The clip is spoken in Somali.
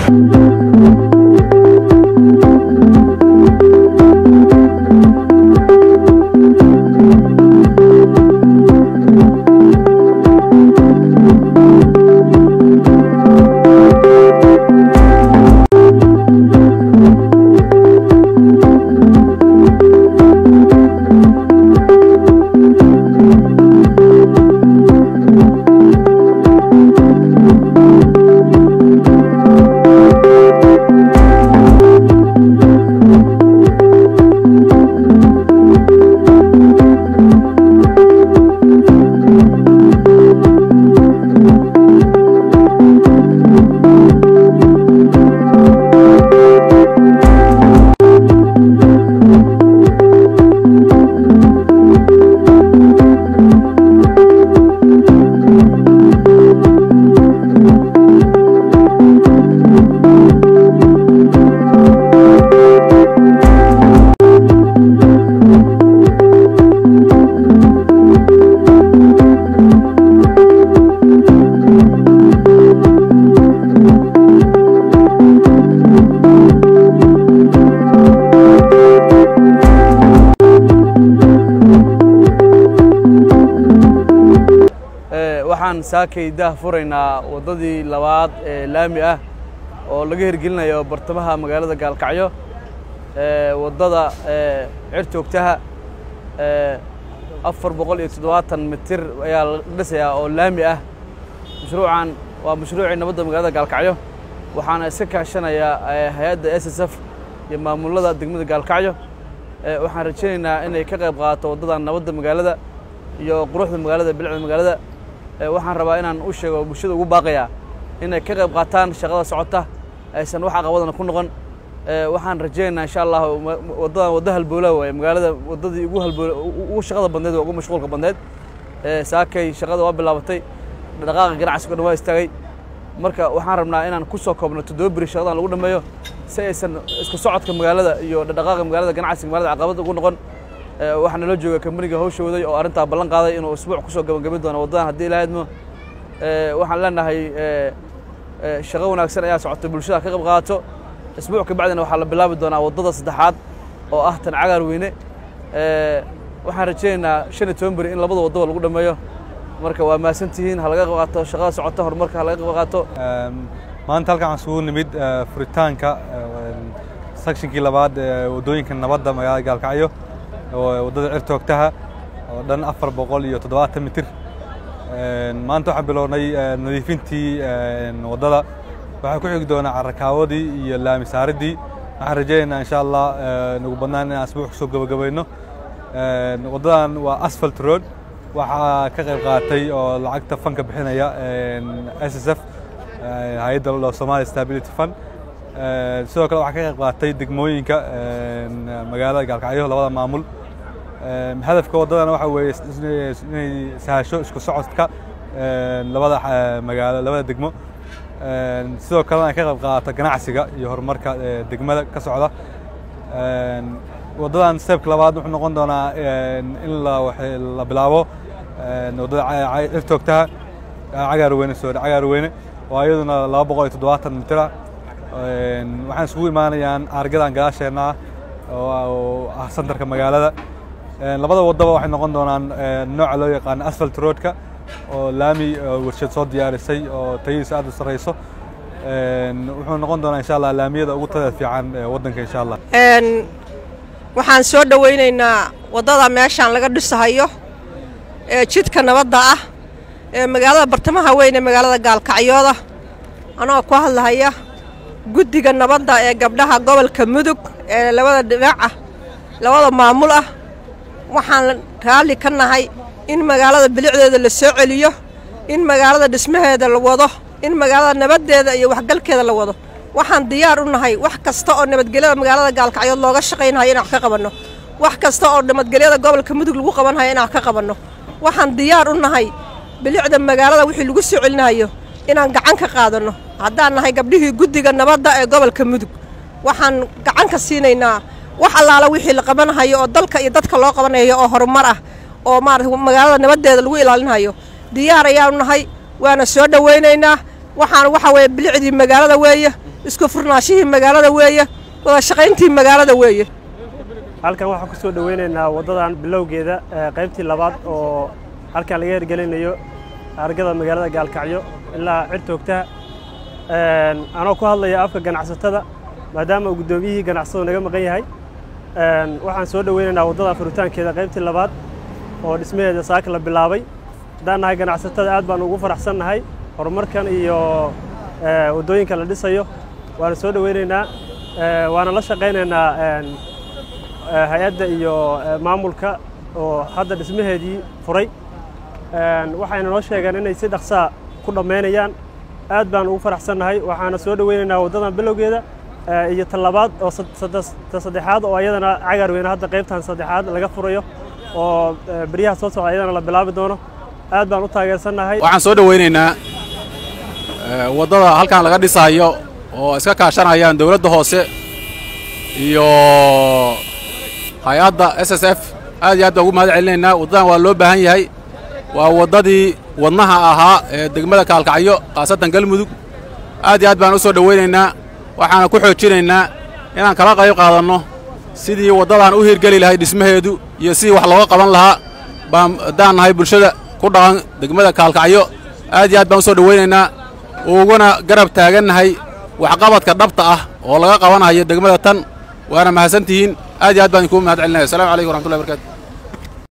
waxaan saakay daah furaynaa waddadii labaad ee laami ah oo laga hirgelinayo bartamaha magaalada gaalkacyo waddada cirjoogtaha afar boqol iyo toddobaatan mitir ayaa la dhisayaa oo laami ah mashruucan waa mashruucii nabadda magaalada gaalkacyo waxaana iska kaashanayaa hay-adda s s f iyo maamulada degmada gaalkacyo waxaan rajaynaynaa inay ka qayb qaadato waddadan nabadda magaalada iyo quruxda magaalada bilicda magaalada waxaan rabaa inaan u sheego bulshada ugu baaqayaa inay ka qayb qaataan shaqada socota aysan wax caqabadana ku noqon waxaan rajaynaynaa insha allah waddadan wadda halbowla waaye magaalada waddadii ugu halbowla ugu shaqada badneed waa ugu mashquulka badneed saakay shaqada waa bilaabatay dhaqaaqa ganacsiga dhan waa istaagay marka waxaan rabnaa inaan ku soo koobno toddoba beri shaqadan lagu dhameeyo si aysan isku socodka magaalada iyo dhaqaaqa magaalada ganacsiga magaalada caqabad ugu noqon waxaa nala jooga kambaniga hawsha waday oo arrintaa ballan qaaday inuu isbuuc kusoo gabagabin doono waddadan haddii ilaa idmo waxaan leenahay shaqo wanaagsan ayaa socota bulshada ka qayb qaadato isbuuc ka bacdina waxaa la bilaabi doonaa waddada saddexaad oo ah tan cagaar weyne waxaan rajaynaynaa shan iyo toban beri in labada waddaba lagu dhameeyo marka waa mahadsantihiin ha laga qayb qaato shaqada socota horumarka ha laga qayb qaato maanta halkan waxaan isugu nimid furitaanka sakshinkii labaad ee waddooyinka nabadda magaalada gaalkacyo waddada cirtoogtaha oo dhan afar boqol iyo toddobaatan mitir maanta waxaan bilownay nadiifintii waddada waxaa ku xigi doonaa carakaawadii iyo laami saaridii waxaan rajaynaynaa insha allah nagu badnaan inaan asbuuc kusoo gabagabayno waddadan waa asphalt road waxaa ka qayb qaatay oo lacagta fanka bixinaya s s f hay-adda lo somali stability fund sidoo kale waxaa ka qayb qaatay degmooyinka magaalada gaalkacyo labada maamul hadafka waddadana waxa weeye inay sahasho isku socodka labada magaalo labada degmo sidoo kalena ay ka qayb qaadato ganacsiga iyo horumarka degmada ka socda waddadan stebka labaad wuxuu noqon doonaa in la bilaabo waddada cirtoogtaha cagaar weyne soo cagaar weyne oo iyaduna laba boqol iyo toddobaatan mitira waxaan isugu imaanayaan aargadan gadaasheenna ah oo ah santarka magaalada labada waddaba waxay noqon doonaan nooca loo yaqaano asfalt roadka oo laami warshad soo diyaarisay oo tayadiisa aad u sarreyso wuxuu noqon doonaa insha allah laamiyada ugu tada fiican waddanka insha allah waxaan soo dhowaynaynaa waddada meeshaan laga dhisahayo ee jidka nabadda ah ee magaalada bartamaha weyn ee magaalada gaalkacyooda anoo ku hadlahaya guddiga nabadda ee gabdhaha gobolka mudug ee labada dhinac ah labada maamul ah waxaan raalli ka nahay in magaalada bilicdeeda la soo celiyo in magaalada dhismaheeda la wado in magaalada nabaddeeda iyo waxgalkeeda la wado waxaan diyaar u nahay wax kasta oo nabadgelyada magaalada gaalkacyood looga shaqaynhayo inaan wax ka qabanno wax kasta oo nabadgelyada gobolka mudug lagu qabanhayo inaan wax ka qabanno waxaan diyaar u nahay bilicda magaalada wixii lagu soo celinayo inaan gacan ka qaadanno haddaan nahay gabdhihii guddiga nabadda ee gobolka mudug waxaan gacan ka siinaynaa wax allaala wixii la qabanhayo oo dalka iyo dadka loo qabanayo oo horumar ah oo maarata magaalada nabaddeeda lagu ilaalinhayo diyaar ayaanu nahay waana soo dhowaynaynaa waxaan waxa weeye bilicdii magaalada weeye isku furnaashihii magaalada weeye wada shaqayntii magaalada weeye halkan waxaan ku soo dhoweynaynaa waddadan bilowgeeda qaybtii labaad oo halkan laga hirgelinayo argada magaalada gaalkacyo ilaa cirtoogtaha anoo ku hadlaya afka ganacsatada maadaama uu guddoomiyihii ganacsadu naga maqan yahay waxaan soo dhoweynaynaa waddadan furitaankeeda qaybtii labaad oo dhismaheeda saaka la bilaabay haddaan nahay ganacsatada aad baan ugu faraxsannahay horumarkan iyo waddooyinka la dhisayo waana soo dhoweynaynaa waana la shaqaynaynaa hay-adda iyo maamulka oo hadda dhismaheedii furay waxayna noo sheegeen inay si dhaqsaa ku dhammaynayaan aad baan ugu faraxsannahay waxaana soo dhoweynaynaa waddadan bilowgeeda iyo talabaad oo ta saddexaad oo ayadana cagar weyne hadda qaybtan saddexaad laga furayo oo beryaha soo socda ayadana la bilaabi doono aad baan u taageersannahay waxaan soo dhoweynaynaa waddada halkan laga dhisayo oo iska kaashanayaan dowladda hoose iyo hay-adda s s f aad iyo aad baan ugu mahad celinaynaa waddadan waa loo baahan yahay waa waddadii wadnaha ahaa ee degmada kaalkacyo khaasatan galmudug aad iyo aad baan u soo dhoweynaynaa waxaana ku xoojinaynaa inaan kala qayb qaadanno sidii waddadan u hirgeli lahay dhismaheedu iyo sidii wax looga qaban lahaa baan haddaan nahay bulshada ku dhaqan degmada kaalkacyo aad iyo aad baan u soo dhoweynaynaa uguna garab taagannahay waxqabadka dhabta ah oo laga qabanayo degmada tan waana mahadsantihiin aad iyo aad baan idinkugu mahad celinaya assalamu calaykum waraxmatullahi barkatu